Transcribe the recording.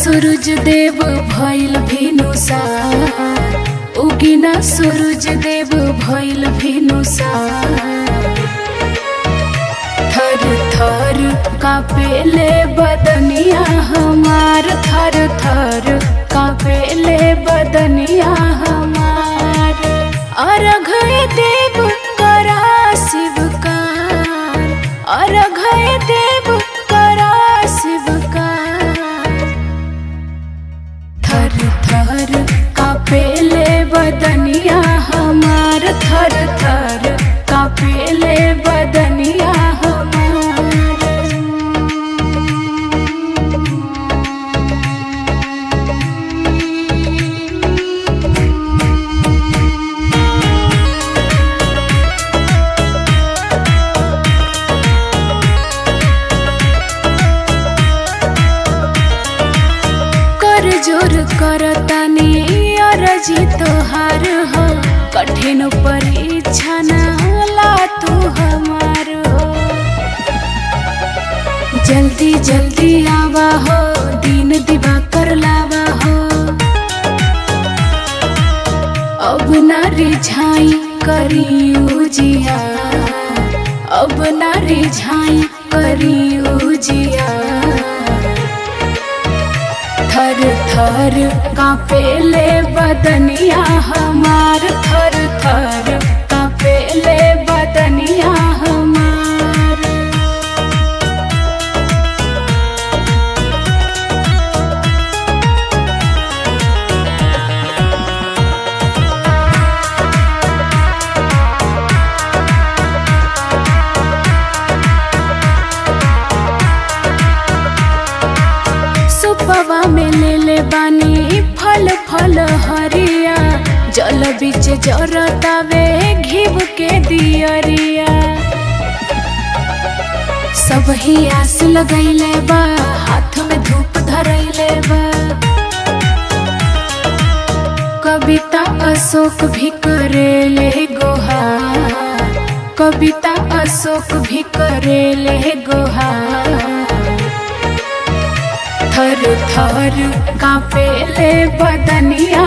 सूरज देव भइल भिनुसा उगिना सूरज देव भइल भिनुसा थर थर कापेले बदनिया हमार थर थर कापेले बदनिया हमार अर्घ देव करा शिवकार अर्घ देव करा शिवकार थर थर कापेले बदनिया हमार थर थर कापेले बदनिया हमार कर जोर करतानी अरजी तोहार हो कठिन परीक्षा ना ला तू हमार हो जल्दी जल्दी आवा हो दिन दिवा कर लावा हो अब ना रिझाई करी उजिया अब ना रिझाई करी उजिया थर थर कापेले बदनिया हमार थर थर कापेले बदनिया हमार सुपवा में ले ले बानी फल फल हरिया जल बीच जरतावे घिब के दियरिया सब ही आस लगैले बा हाथ में धूप धरैले बा कविता अशोक भी करेले गोहा कविता अशोक भी करेले गोहा थर थर कापेले बदनिया